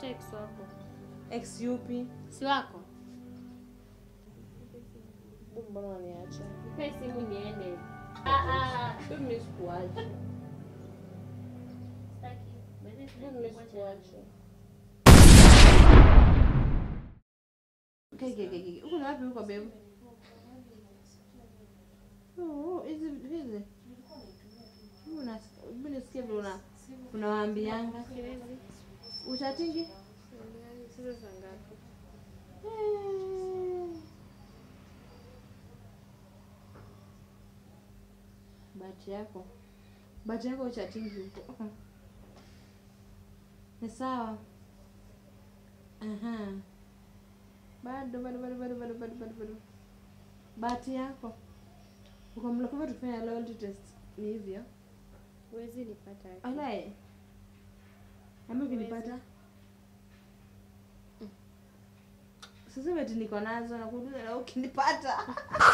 tafuta ex wako. Ex yupi? Si wako? Babe, Mbona unaniacha? Nipe simu niende. Ah ah. Babe, mimi sikuacha. Sitaki. Basi Babe, sitaki mimi kuacha. sikuacha. Okay, okay, okay, okay. Uko na wapi huko babe? Oh, hizi hizi. Hebu nas- hebu nisikie vile una unawaambianga. Siwezi. Utatingi? Sasa saa ngapi? Eh. Bahati yako. Bahati yako uchatingi huko. Ni sawa. Aha. Bado bado bado bado bado bado bado bado. Bahati yako. Uko mlokova tufanya loyalty test. Ni hivyo. Huwezi nipata. Alai. Ama ukinipata? Sasa eti niko nazo na kuuliza na ukinipata.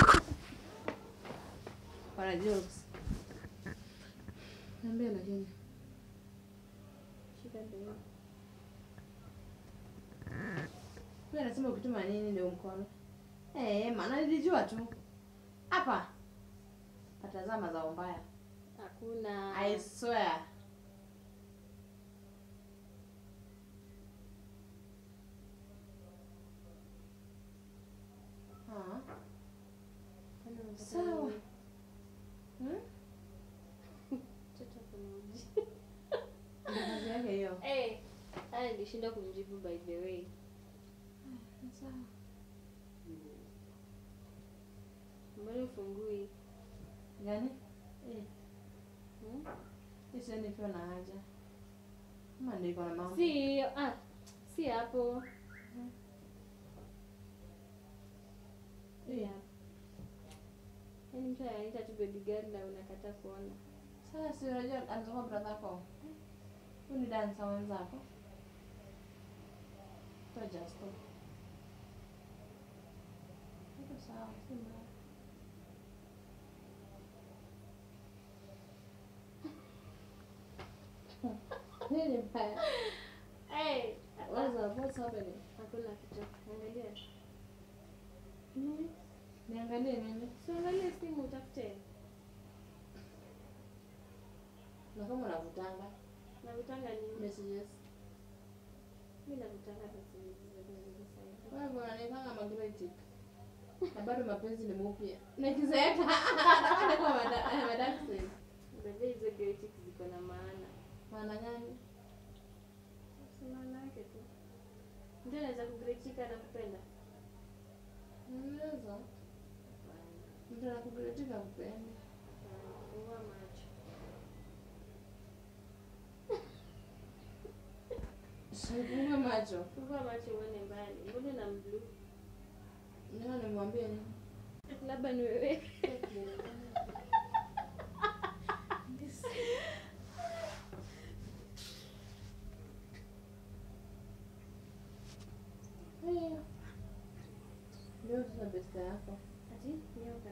Wana jokes. Niambia lakini. Shika ndio. Wewe anasema ukituma nini ndio mkono. Eh, maana nilijua tu. Hapa. Patazama za mbaya. Hakuna. I swear. Ah. Kwani unataka Sawa. nini? Hmm? Mtoto kuna uji. Ndio kazi yake hiyo. Eh, haya nilishinda kumjibu by the way. Sawa. Mbona ufungui? Gani? Eh, Hmm? hii sasa nikiwa na haja. Kama ndio iko na mambo. Si ah, si hapo. Si hapo. Yaani mtu anaita tu baby girl na unakataa kuona. Sasa si unajua anatoka brother yako. Huyu ni dansa wenzako. To just stop. Iko sawa, si mbaya. Nini mbaya? Eh, What's up? What's happening? hakuna kitu. Angalia. Nini? Niangalie nini? Si angalia simu utafute. Na kama unavutanga Navutanga nini? messages. Mimi navutanga messages za sasa. Wewe bwana nipanga magnetic. Na bado mapenzi ni mupya. Nikizeeka kwa mada madaksi. Baadhi hizo graphics ziko na maana. Maana gani? Si maana yake tu. Mtu anaweza kugretika na kupenda. Unaweza. Mtu anakugretiga kupendi. Fungua macho. Sifungue macho. Fungua macho uone mbali. Mbona na blue? Ndio nimwambie nini? Labda ni wewe. Haya. Leo tuna besta yako. Ati nyoka.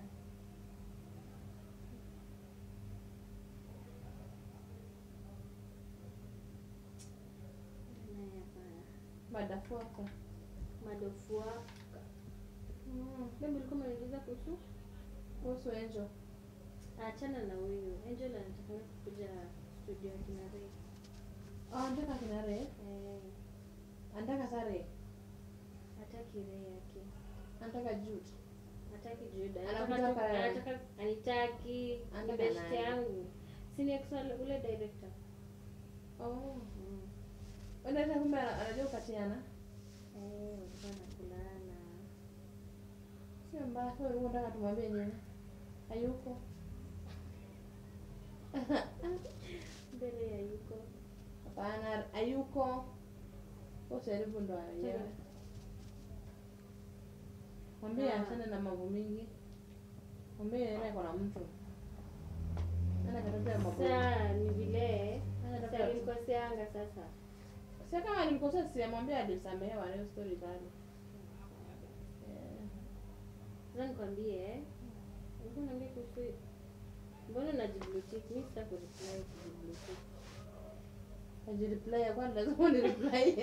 Naye hapana. Madafuaka. Madofu wako. Mm. Leo ulikuwa umeniuliza kuhusu? Kuhusu Angel. Achana na huyu. Angel anataka kuja studio ya kina Ray. Ah, anataka kina Ray. Eh, Anataka sare. hataki Ray yake. Anataka Jude. Hataki Juda. Anakutaka Anataka wewe. anataka anitaki. Anataka Ni best nani? yangu. Si ni ex wale- ule director. Oh. Mm. Unataka kumbe ana- anajua kupatiana. Eh, walikuwa nakulana. Sio mbaya. Wewe ulikuwa unataka tumwambie nini? Hayuko. Mbele ya yuko. Hapana, hayuko. Usijaribu ndo yeye. Mwambie Ah. achane na mambo mingi. Mwambie yeye ako na mtu. Ana katokea mambo. Sasa ni vile Ana sasa katokea. nilikoseanga sasa. Sasa kama nilikosea si amwambia alisamehewa leo story bado. Eh. Sasa nikwambie eh. Ulikuwa unaambia kuhusu mbona unajiblue tick? Mimi sita kureply kujiblue tick. Ajireply ya kwani lazima ni reply.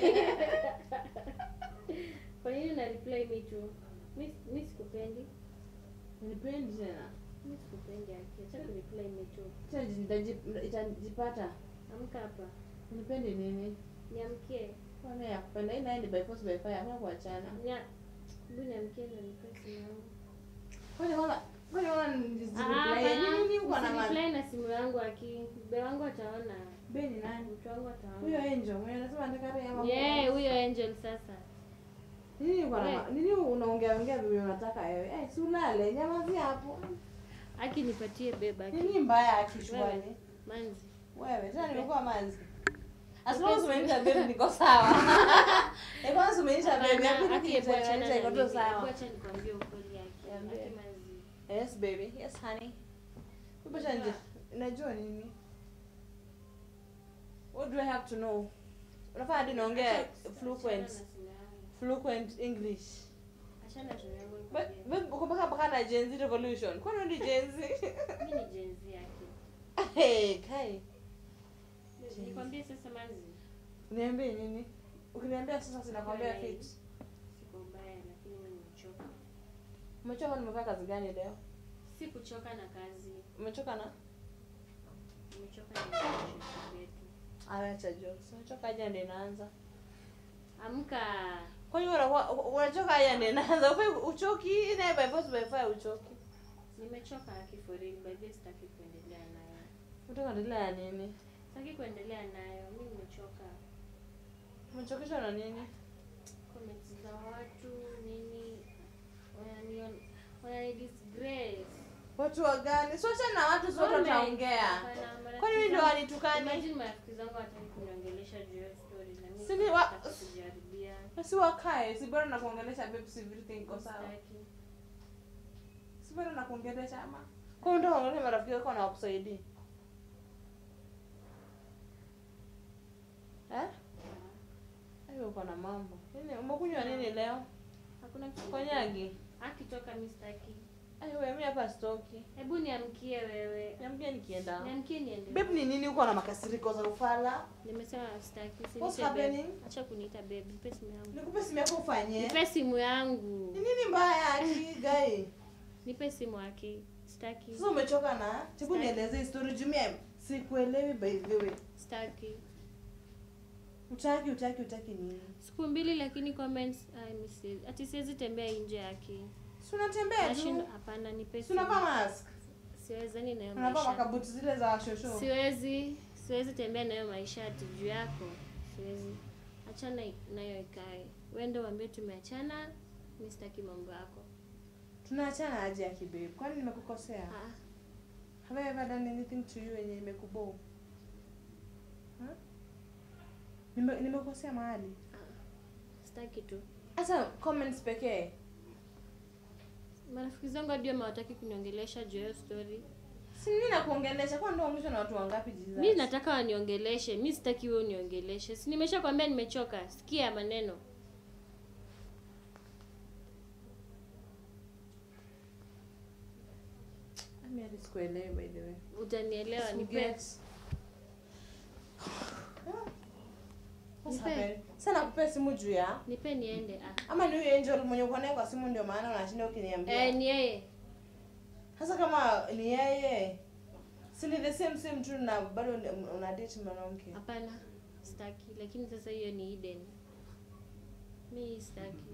Kwa nini una reply me tu? Mi mi sikupendi. Nipendi tena. Mi sikupendi aki. Acha ku reply me tu. Tena nitaji- itajipata. Amka hapa. Nipendi nini? Niamkie. Kwani ya kupenda hii naye ni by force by fire, hakuna kuachana. Nya. Hebu niamkie na nipe simu yangu. Kwani kama kwani kama Ah, nijireply hapana. nini uko na maana? Usireply na simu yangu aki. Mbe wangu ataona. Beni nani? Mtu wangu ataona. Huyo Angel mwenye anasema anataka rehema. kwa- Yeah, huyo Angel sasa. Nini uko na We. ma- nini unaongea ongea vile unataka wewe? Eh, si ulale, nyamazi hapo. Aki nipatie beba aki. Nini mbaya akishwani? Manzi. Wewe, tena nimekuwa manzi. As long as umeniita baby niko sawa. Eh, kwanza umeniita baby, Hapana, hakuna Aki, kitu hebu achana cha iko na tu mimi. sawa. Hebu acha nikwambie ukweli aki. Niambie. Aki manzi. Yes baby. Yes honey. Kubasha nje. Unajua nini? What do I have to know? Unafaa hadi naongea Acha- fluent achana na simu yangu. fluent English. Achana na simu yangu Ba- nikwambie. ba- uko mpaka mpaka na Gen Z revolution. Kwani ni Gen Z? Mimi ni Gen Z aki. Hey, kai. Nikwambie sasa manzi. Niambie nini? Ukiniambia sasa sinakwambia fit. Siko mbaya lakini mimi nimechoka. Umechoka nimefanya kazi gani leo? Si kuchoka na kazi. Umechoka na? Nimechoka na relationship yetu. Acha jokes. Umechoka aje ndio inaanza. Amka. Kwani wewe unakuwa unachoka aje ndio inaanza? Ufai uchoki na by force by fire uchoki. Nimechoka aki for real. By the way sitaki kuendelea nayo. Unataka endelea ya nini? Sitaki kuendelea nayo. Mimi nimechoka. Umechokeshwa na nini? Comments za watu nini wananion wanani disgrace. Watu wa gani? Sio achana na watu zote Comment. wataongea. Hapana, marafiki Kwani mimi ndio zangu- wanitukani? Imagine marafiki zangu wataki kuniongelesha juu ya hiyo story na mimi Si ni wa- sitaki kujaribia. Si wakae, si bora nakuongelesha babe, si everything iko sawa. Sitaki. Si bora nakuongelesha ama. Kwa hiyo ndio wale marafiki wako na wakusaidii. Eh? Hayo uko na mambo. Nini umekunywa nini leo? Hakuna kitu. Konyagi. Akitoka mimi sitaki. Ai wewe mimi hapa stoki. Hebu niamkie wewe. Niambie nikienda. Niamkie niende. Babe ni nini uko na makasiriko za ufala? Nimesema sitaki. What's Usiniite happening? babe. Acha kuniita babe. Nipe simu yangu. Nikupe simu yako ufanye. Nipe simu yangu. Ni nini mbaya ati gai? Nipe simu yake. Sitaki. Sasa umechoka na? Hebu nieleze story jumia. Sikuelewi by the way. Sitaki. Utaki utaki utaki nini? Siku mbili lakini comments ai mimi siwezi. Ati siwezi tembea nje yake. Si unatembea Nashinda tu. hapana nipe Si unavaa mask. Siwezi ni nayo Unavaa maisha. makabuti zile za shosho. Siwezi siwezi tembea nayo maisha ati juu yako. Siwezi. Achana nayo ikae. Wewe ndio waambie tumeachana. Mimi sitaki mambo yako. Tunaachana aje ya kibabe? Kwani nimekukosea? Ah, Have I ever done anything to you yenye imekubo? Huh? Nime nimekosea mahali. sitaki tu. Hata comments pekee. Marafiki zangu hadi hawataki kuniongelesha juu ya hiyo story. Si mimi nakuongelesha kwa ndio ongeshwa na watu wangapi Jesus? Mimi nataka waniongeleshe. Mimi sitaki wewe uniongeleshe. Si nimeshakwambia nimechoka. Sikia maneno. Mimi hadi sikuelewi by the way. Utanielewa nipe. Forget. What's Nipe. happening? Sasa nakupa simu juu ya Nipe niende. Ah. ama ni huyo angel mwenye uko naye kwa simu ndio maana unashinda ukiniambia. Eh, ni yeye. Sasa kama ni yeye si ni the same same tu na bado ni- una date mwanamke. Hapana. Sitaki. Lakini sasa hiyo ni Eden. Mimi sitaki.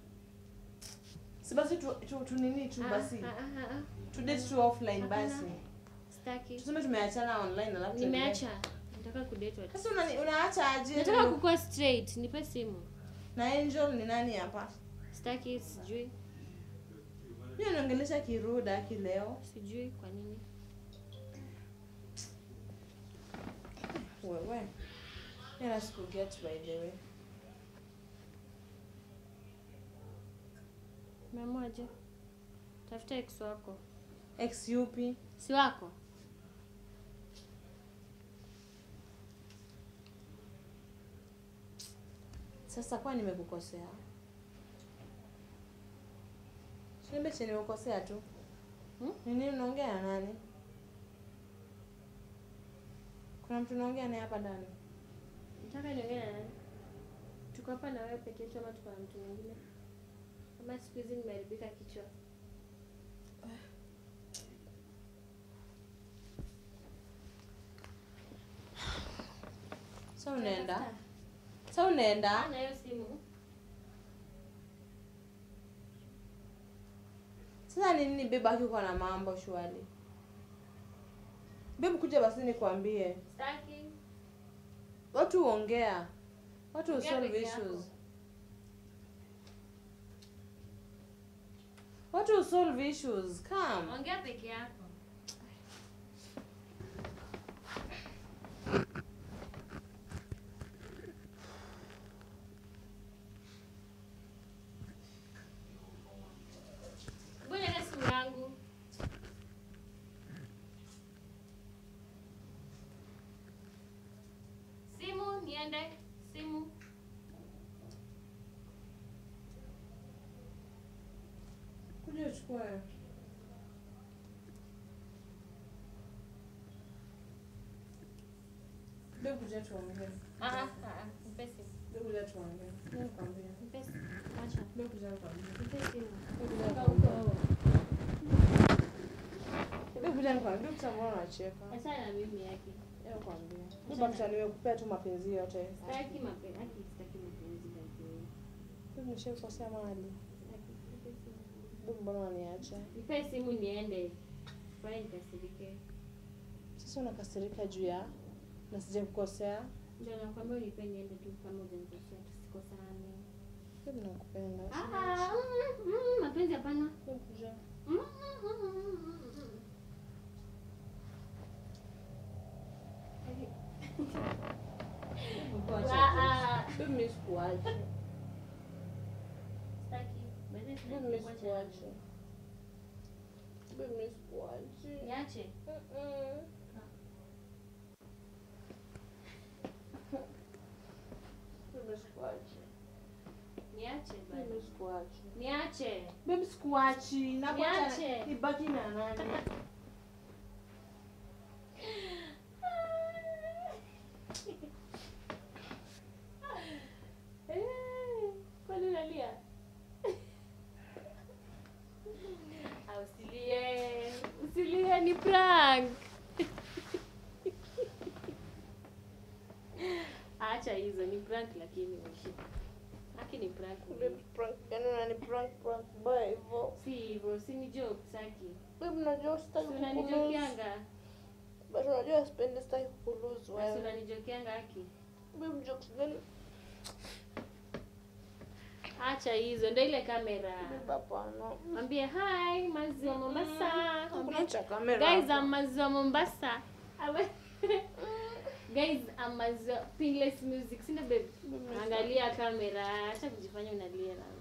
Si basi tu, tu, tu nini tu Ah, basi. ah, ah, ah, ah. Tu date tu offline Hapana. basi. Sitaki. Tuseme tumeachana online alafu tuendelee. Nimeacha. Nataka kudate watu. Sasa una, unaacha aje? Nataka kukua straight. Nipe simu. na angel ni nani hapa? Sitaki, sijui. Mimi naongelesha kiruda kileo. Sijui kwa nini. Wewe. Mimi sikuget by the way. Umeamwaje? Tafuta ex wako. Ex yupi? Si wako? Sasa kwa nimekukosea? Niambie chenye nimekukosea tu. Hmm? Ni nini unaongea na nani? Kuna mtu unaongea naye hapa ndani? tuko hapa na wewe peke yetu ama tuko na mtu mwingine ama siku hizi nimeharibika kichwa sa unaenda sa unaenda na hiyo simu sasa ni nini bebe akikuwa na mambo shwali bebe kuja basi nikwambie staki watu huongea watu Ongea husolve peke yako. issues watu husolve issues come ongea peke yako Ngoja na simu yangu simu niende simu kuja uchukue bebe kuja tuongee Ah, ah, ah, nipe simu. bebe kuja tuongee nikwambie Nipe simu. Acha. bebe kuja nikwambie Nipe simu. bebe kuja Toka nikwambie huko. bebe kuja nikwambie bebe kuja mbona unacheka Achana na mimi yake. nikwambie bebe kuja nimekupea tu mapenzi yote Sitaki mapenzi. Haki sitaki mapenzi lakini. bebe nishakukosea mahali Sitaki. Nipe simu. bebe mbona unaniacha Nipe simu niende. Fanya nikasirike. sasa unakasirika juu ya na sijakukosea Ndio nakwambia unipe niende tu kama hujanikosea tusikosane. bebe nakupenda Ah, ah, mm, mm, mapenzi hapana. bebe kuja Mm, mm, mm, mm, mm, mm. Ah, ah. bebe mimi sikuachi Sitaki. Basi sitaki bebe mimi kuacha. sikuachi bebe mimi sikuachi Niache. Mm-mm. Bebe sikuachi Niache bebe bado. sikuachi Niache. bebe sikuachi nakuacha Niache. nibaki na nani Eh, Kwani unalia? Ah, Usilie. Usilie ni prank. Acha hizo ni prank lakini ushi. Haki ni prank. Babe, prank yani unani prank prank baya hivyo Si hivyo, si ni joke saki. babe unajua Si sitaki kukulose unanijokeanga. but unajua sipendi sitaki kukulose Si wewe unanijokeanga haki. babe jokes gani Acha hizo, ndio ile kamera. babe hapana Mwambie hi, maziwa Mombasa. hakuna Mwambie cha kamera Guys, hapa. I'm maziwa Mombasa. Awe- Guys, I'm maziwa Pingless Music. Sina babe. Babe, Angalia kamera. Acha kujifanya unalia na